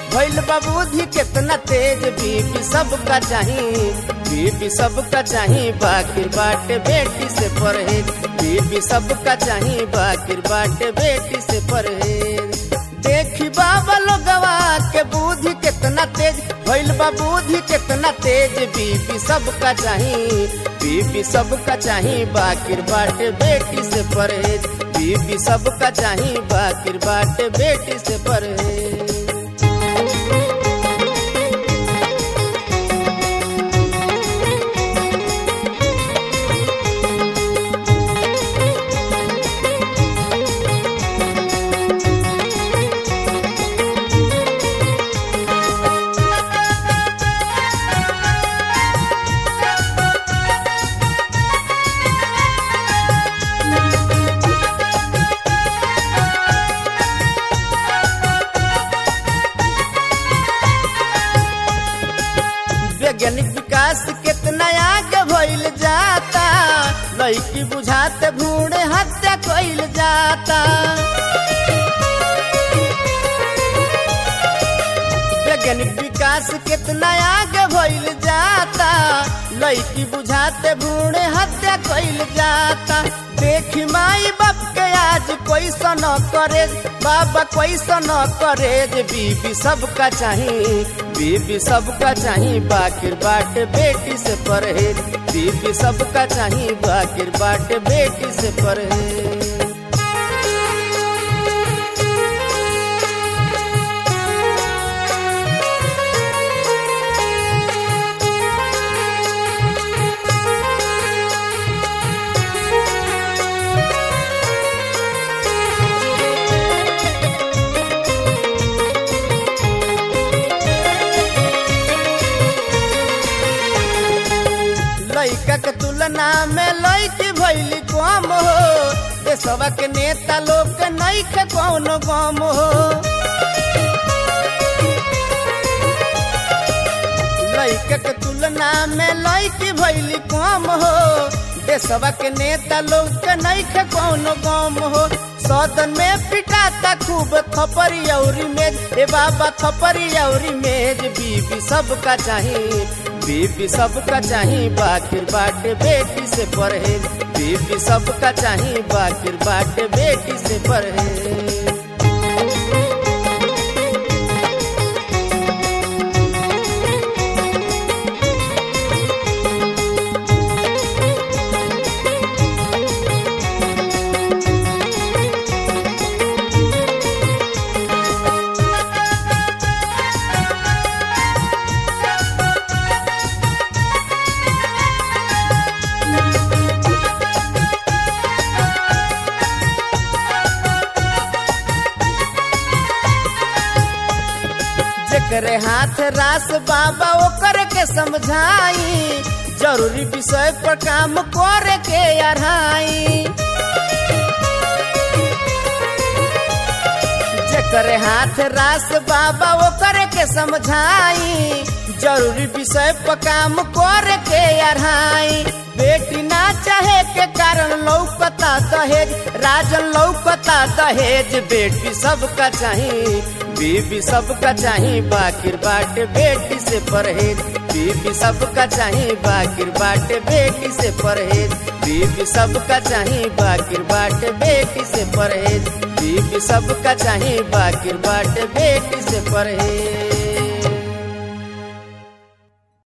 भइल बाबूधी कितना तेज बीबी सबका चाही बीबी सबका चाही बाकिर बाटे बेटी से परहेज बीबी सबका चाही बाकिर बाटे बेटी से परहेज देखी बाबा लोगवा के बुद्धि कितना तेज भइल बा बुद्धि कितना तेज बीबी सबका चाही बीबी सबका चाही बाकिर बाटे बेटी से परहेज बीबी सबका चाही बाकिर बाटे बेटी से परहेज वैज्ञानिक विकास कितना आगे भइल जाता लड़की बुझाते भूण हत्या कइल जाता वैज्ञानिक विकास कितना आगे भइल जाता लड़की बुझाते भूण हत्या कइल जाता देखी माई बाप के आज कोई न करे बाबा कोई न करे बीबी सबका चाही बीबी सबका चाही बाकिर बाट बेटी से परहेज बीबी सबका चाही बाकिर बाट बेटी से परहेज लइका के तुलना में लइकी भइली कम हो देशवा के नेता लोग के नहीं के कौनो गम हो लइका के तुलना में लइकी भइली कम हो देशवा के नेता लोग के नहीं के कौनो गम हो सदन में पिटाता खूब थपरी औरी मेज ए बाबा थपरी औरी मेज बीबी सबका चाही बीबी सबका चाही बाकिर बाटे बेटी से परहेज बीबी सबका चाही बाकिर बाटे बेटी से परहेज जेकरे हाथ रास बाबा ओकर के समझाई जरूरी विषय पर काम करे के अढ़ाई जेकरे हाथ रास बाबा ओकर के समझाई जरूरी विषय पर काम करे के अढ़ाई बेटी ना चाहे के कारण लौकता दहेज राजन लौकता दहेज बेटी सबका चाही बीबी सबका चाही बाकिर बाटे बेटी से परहेज बीबी सबका चाही बाकिर बाटे बेटी से परहेज बीबी सबका चाही बाकिर बाटे बेटी से परहेज बीबी सबका चाही बाकिर बाटे बेटी से परहेज